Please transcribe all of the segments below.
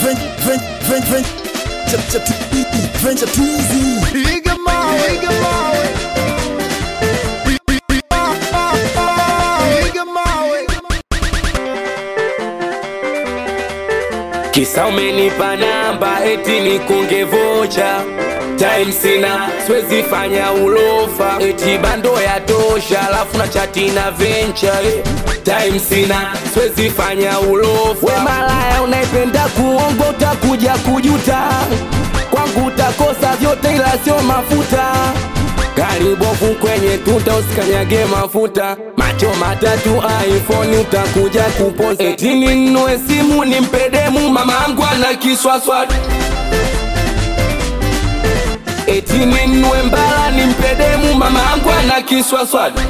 Piga mawe, piga mawe. Piga mawe. Kisa umenipa namba eti nikunge vocha time sina siwezi fanya ulofa eti bando ya tosha alafu na chati na venture eh. time sina siwezi fanya ulofa we malaya unaipenda kuongo utakuja kujuta kwangu utakosa vyote ila sio mafuta karibofu kwenye tuta usikanyage mafuta macho matatu iphone utakuja kupoza eti ninunue simu nimpedemu mamangu ana kiswaswadu eti ninunue mbala nimpedemu mamangu ana kiswaswadu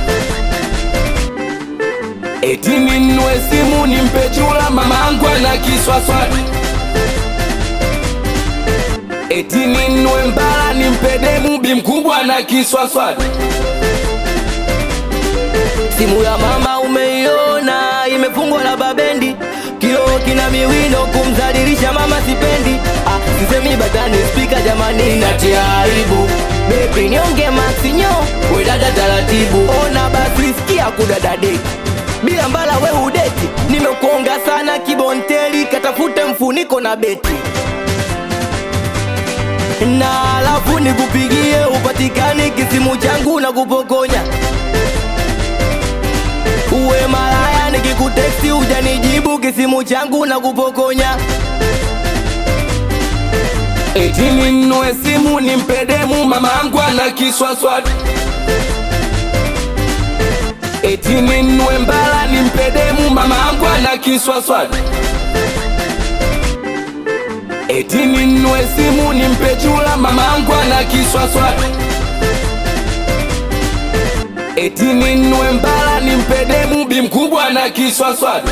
eti ninunue simu nimpe chula mamangu ana kiswaswadu eti ninunue mbala nimpedemu bi mkubwa na kiswaswadu Simu ya mama umeiona, imefungwa na babendi, kioo kina miwino, kumdhalilisha mama sipendi. Ah, sisemi batani spika jamani, natia aibu. Bebi nionge maxinyo, we dada taratibu. Ona basi sikia kudada deki bila mbala we udeti, nimekuonga sana kibonteli, katafute mfuniko na beti na alafu nikupigie upatikani kisimu changu na kupokonya uwe malaya nikikuteksti ujanijibu kisimu changu na kupokonya eti ninunue simu nimpedemu mamangu ana kiswaswadu eti ninunue mbala nimpedemu mamangu ana kiswaswadu eti ninunue simu nimpe chula mamangu ana kiswaswadu eti ninunue mbala nimpedemu bi mkubwa na kiswaswadu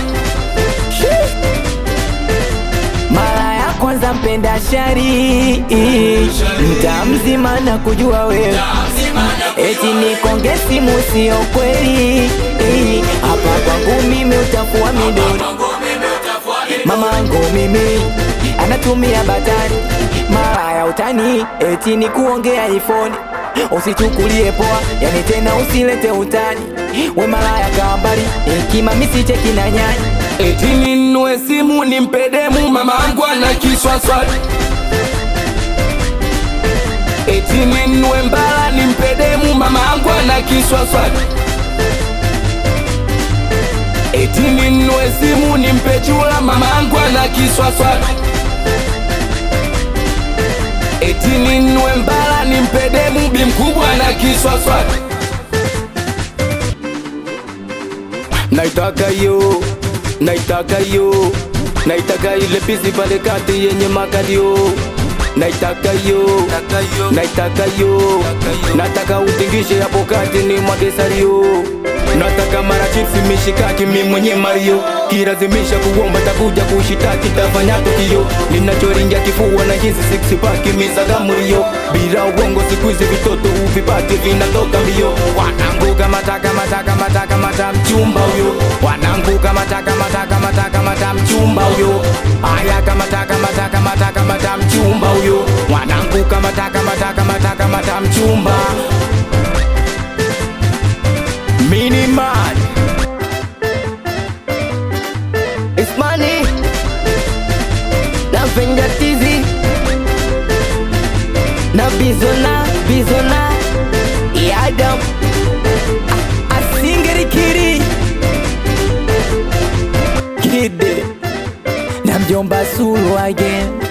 mara ya kwanza mpenda shari mta mzima na kujua wewe eti nikonge simu sio kweli hapa kwangu mimi utafua midori mamangu mimi anatumia batari mara ya utani eti ni kuongea ifoni usichukulie poa yani tena usilete utani we malaya kambali hekima misicheki na nyanya eti ninunue simu nimpedemu mamangu ana kiswaswadu eti ninunue mbala nimpedemu mamangu ana kiswaswadu eti ninunue simu nimpe chula mamangu ana kiswaswadu eti ninunue mbala nimpedemu bi mkubwa na kiswaswadu naitaka yo naitaka yo naitaka ile pisi pale kati yenye makalio naitaka yo naitaka yo nataka utingishe hapo kati ni mwagesario nataka mara chipsi mishikaki mi mwenye mario kilazimisha kuomba takuja kushitaki tafanya tukio ninachoringia kifua na hizi six pack mizagamurio bila uongo siku hizi vitoto uvipati vinatoka mbio wananguka mataka mataka mataka mata mchumba huyo wananguka mataka mataka mataka mata mchumba huyo aya kamataka mataka mataka mata mchumba huyo wananguka mataka mataka mataka mata mchumba Minimal It's money na venga tizi na bizona bizona yadam asingerikiri kide na mjomba sulu again